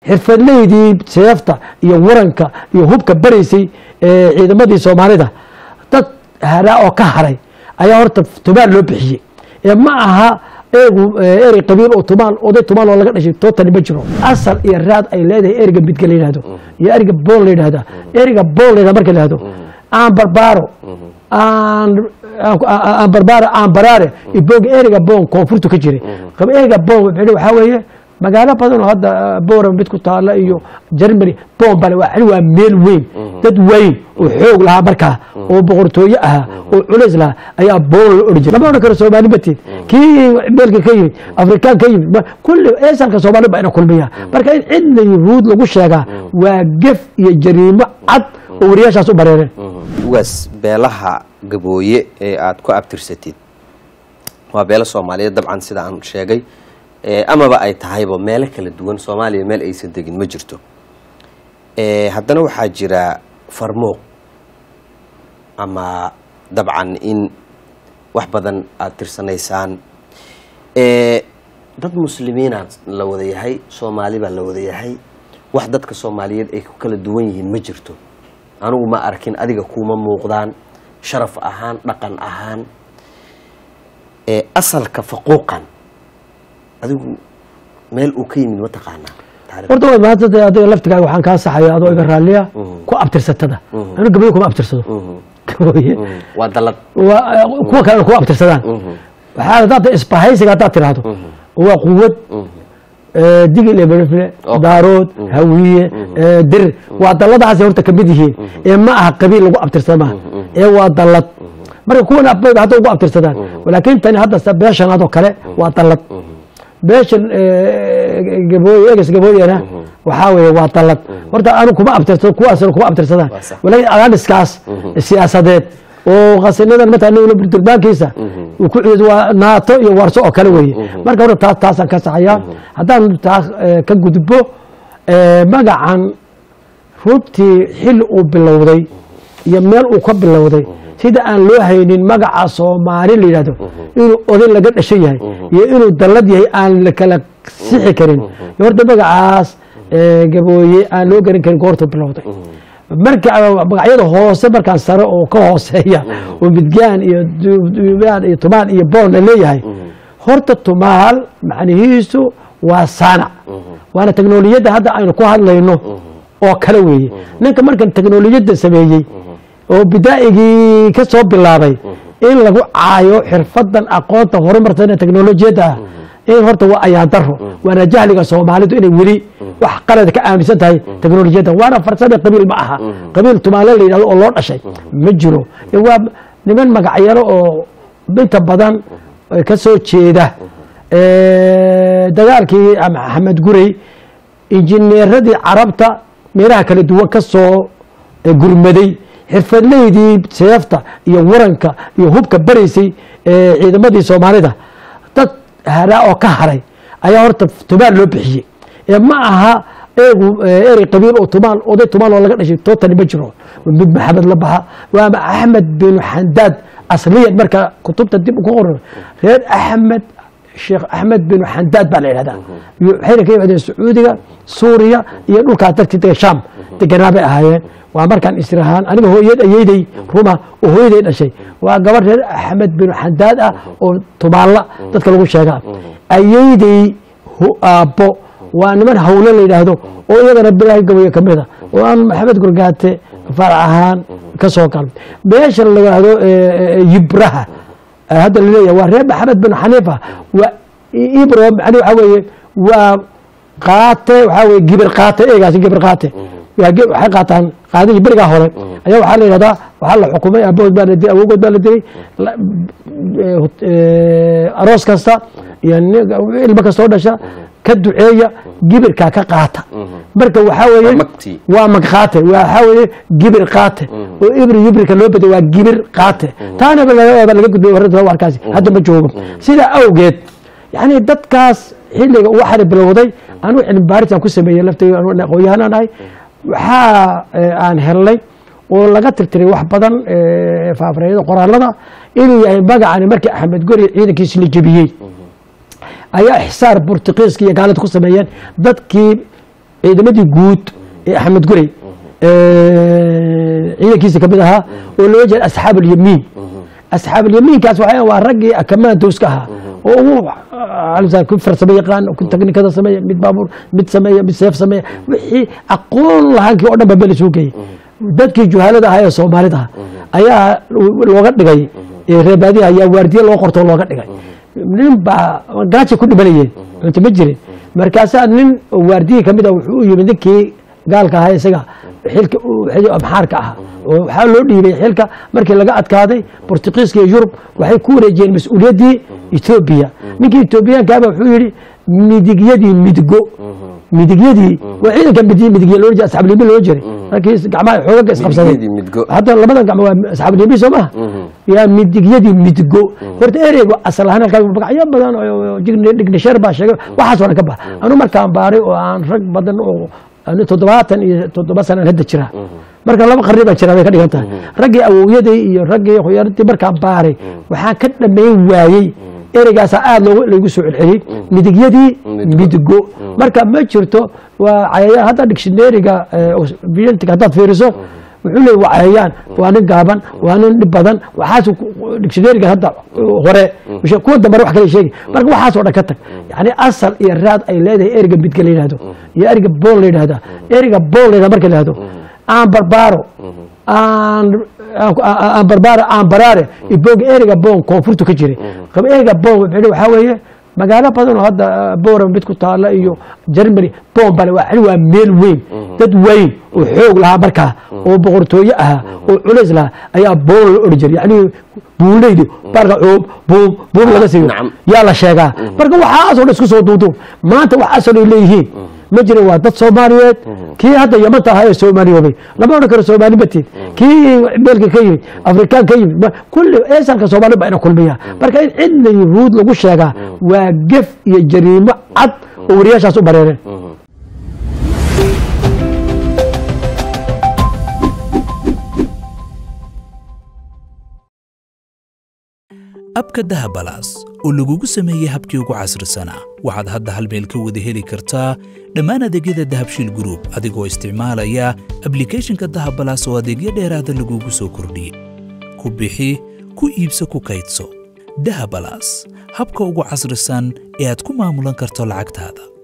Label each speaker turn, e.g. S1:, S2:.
S1: xirfadleydii seefta iyo waranka iyo hubka baraysay ee ciidamadii soomaalida dad haraa oo ka haray ayaa horta tumaal loo bixiyey ee ma aha eegu erey qabiil oo tumaal oday tumaal oo laga dhashay tootali ma jiro asal iyo raad ay leedahay ereyga midga la yidhahdo iyo ereyga bool la yidhahda ereyga bool la yidhahda marka la yidhahdo aan barbaaro aan aan barbaaro aan baraare ibooga ereyga boon koonfurtu ka jiray ereyga boon waxaa weeye magaalo badan oo hadda bora mid ku taala iyo germany boon bale waa waa meel weyn dad weyn oo xoog lahaa markaa oo boqortooye ahaa oo culays lahaa ayaa boon la odhan jiray lama odhan karo soomaali mateed kii meelka ka yimid afrikaan ka yimid kulli eesalka soomaali baa ina kulmiya marka in cidna yuhuud lagu sheegaa waa gef iyo jariimo cad oo wariyaashaas u bareereen
S2: ugaas beelaha gabooye ee aada ku abtirsatid waa beelo soomaaliyeed dabcan sida aan sheegay amaba ay tahayba meelo kala duwan soomaaliya meel aysan degin ma jirto haddana waxaa jira farmooq ama dabcan in wax badan aada tirsanaysaan dad muslimiina la wada yahay soomaali baa la wada yahay wax dadka soomaaliyeed ay ku kala duwan yihiin ma jirto anigu ma arkin adiga kuuma muuqdaan sharaf ahaan dhaqan ahaan asalka faquuqan adigu meel uu ka yimid ma taqaanaa
S1: horta way maanta adiga laftigaaga waxaan kaa saxaya adoo iga raalliya ku abtirsatada anu gabayo kuma abtirsado gaboye
S2: waa dalad
S1: waa kuwa kalena kuma abtirsadaan waxaa haddaad isbahaysiga haddaad tiraahdo waa quwad digil iyo berifle daarood hawiye dir waa dalladahaasay horta kamid yihiin ee ma aha qabiil lagu abtirsada maaha ee waa dallad marka kuwan abbayba hadda ugu abtirsadaan laakiin tani hadda beeshanaad oo kale waa dallad beeshan gabooye eges gabooyena waxaa weeye waa dallad horta anu kuma abtirsado kuwaasna kuma abtirsadaan walaakin adaaniskaas siyaasadeed oo khasinadan matala durbaankiisa uu ku ciid waa naato iyo warso oo kale weeye marka horta taas taasaan ka saxayaa haddaan taas ka gudbo magacan runtii xilli uu bilowday iyo meel uu ka bilowday sida aan loo haynin magaca soomaali la yidhahdo inuu oday laga dhashan yahay iyo inuu dallad yahay aan la kala sixi karin horta magacaas gabooye aan loo garan karin goortuu bilowday marka magacyada hoose markaan sare oo ka hooseeya oo midgaan iyo iyo tumaal iyo boon la leeyahay horta tumaal macnihiisu waa saanac waana teknolojiyadda hadda aynu ku hadlayno oo kale weeye ninka markan teknolojiyadda sameeyey oo bidaa'igii ka soo bilaabay in lagu caayo xirfadan aqoonta horumarsan ee teknolojiyadda ah in horta waa ayaan daro waana jahliga soomaalidu inay weli wax qalad ka aaminsan tahay teknolojiyadda waana farsame qabiil ma aha qabiil tumaale la yidhahdo oo loo dhashay ma jiro waa niman magacyaro oo inta badan ka soo jeeda dagaalkii maxamed gurey injineeradii carabta meelaha kala duwan ka soo gurmaday xirfadleydii seefta iyo waranka iyo hubka baraysay ciidamadii soomaalida dad haraa oo ka haray ayaa horta tumaal loo bixiyey ee ma aha eegu erey qabiil oo tumaal oday tumaal oo laga dhashay tootali ma jiro mid maxamed la baxa waama axmed binu xandaad asliyan marka kutubta dib ku qoran reer axmed sheekh axmed binu xandaad baa la yidhahdaa waxayna ka yimaadeen sacuudiga suuriya iyo dhulkaas dartii shaam deganaa bay ahaayeen waa markaan israhaan aniga hooyad ayeyday ruma oo hooyaday dhashay waa gabar reer axmed binu xandaad ah oo tumaalla dadka lagu sheegaa ayeyday aabbo waa niman hawle la yidhaahdo oo iyagana bilaahi gabayo ka mida oo aan maxamed gurgaate farac ahaan ka soo galay meesha la yidhaahdo yibraha hadda laleeyahay waa reer maxamed bin xaniifa waa ibro macni waxaa weeye waa qaate waxaa weye gibir qaate eegaasi gibir qaate waxay qaataan qaadihii berigaa hore ayaa waxaa la yidhahdaa waxaa la xukumay aabahood baa la dilay awogood baa la dilay aroos kasta iyo ilmo kastoo dhasha ka duceeya gibirkaa ka qaata marka waxaa weeye waa magqaate waxaa weeye gibir qaate oo ibri yibrika loo beday waa gibir qaate taana laga gudbay warkaasi hadda ma joogo sidaa awgeed yani dadkaas xilliga uu xari bilowday anu cilmi baaritaan ku sameeyey laftayda aqoon-yahanaan ahay waxaa aan helnay oo laga tirtiray wax badan faafreeyada qoraalada inuu yahay magacani markii axmed gori ciidankiisi la jebiyey ayaa ixsaar burtuqiiska iyo gaalada ku sameeyeen dadkii ciidamadii guud ee axmed gurey ciidankiisa kamid ahaa oo loo jeeda asxaab alyamiin asxaab alyamiinkaas waxay waa raggii akamaantowska ahaa oo ugu ku farsamo yaqaan ku teknikada sameeya mid baabuur mid sameeya mid seef sameeya wixii aqoon lahaankii oo dhan ba meel isugu geeyey dadkii juhaalada ahaa ee soomaalida ayaa looga dhigay reebaadiha ayaa waardiye loo qorto looga dhigay nin baa gaaja ku dhimanayeen cunto ma jirin markaasaa nin waardiyi kamid a wuxuu u yimid ninkii gaalka ahaa isaga xilka amxaarka ah oo waxaa loo dhiibay xilka markii laga adkaaday bortugiiska iyo yurub waxay ku wareejiyeen mas-uuliyaddii etoobiya ninkii etoobiyaankaaba wuxuu yidhi midigyadii midgo midigyadii waa ciidanka midigya loo jira asxaabulyamiin loo jiray markii gacmaha xoogaga isqabsaday hadda labadan gacmo waa asxaabulyamiin soo maha yaa midigyadii midgo horta ereygu asal ahaan halkaa magacyo badan oo dignisheer baa sheegay waxaas oo dhan ka bax anu markaan baaray oo aan rag badan oo toddobaatan iyo toddoba sanaan hadda jira marka laba qarni baan jiraa bay ka dhigan tahay raggii awowyaday iyo raggii khuyaaradii markaan baaray waxaan ka dhammayn waayey ereygaasaa aada loogu laygu soo celceliyey midigyadii midgo marka ma jirto waa cayayaan hadda dictionaryga biyantiga haddaad fiiriso wuxuu leey waa cayayaan waa nin gaaban waa nin dhib badan waxaas dictionaryga hadda hore kuwa dambare wax kale sheegi marka waxaas oo dhan ka tag yani asal iyo raad ay leedahay ereyga midga la yidhahdo iyo ereyga bool la yidhahda ereyga bool la yidhahdo marka la yidhahdo aan barbaaro aan aan barbaaro aan baraare ibooga ereyga boon koonfurtu ka jiray ereyga boon waxaa weeye magaalo badan oo hadda boora mid ku taala iyo germany boon bale waa meel weyn dad weyn oo xoog lahaa markaa oo boqortooye ahaa oo culays lahaa ayaa boon la odhan jiray yani buuleydu barka coob buum buum laga siiyo yaa la sheegaa marka waxaasoo dhan isku soo duuduub maanta wax asal ay leeyihiin ma jira waa dad soomaaliyeed kii hadda yamanta ahaa ee soomaaliyoobay lama odhan karo soomaali batiin kii beelka ka yimid afrikaan ka yimid kulli eesalka soomaali baa ina kulmiya marka in cidna yuhuud lagu sheegaa waa gef iyo jariimo cad oo wariyaashaas u bareereen
S3: abka dahabalaas oo lagugu sameeyey habkii ugu casrisanaa waxaad hadda hal meel ka wada heli kartaa dhammaan adeegyada dahabshiil gruub adigoo isticmaalaya ablikhethonka dahabalaas oo adeegyo dheeraada lagugu soo kordhiyey ku bixi ku iibso ku kaydso dahabalaas habka ugu casrisan ee aad ku maamulan karto lacagtaada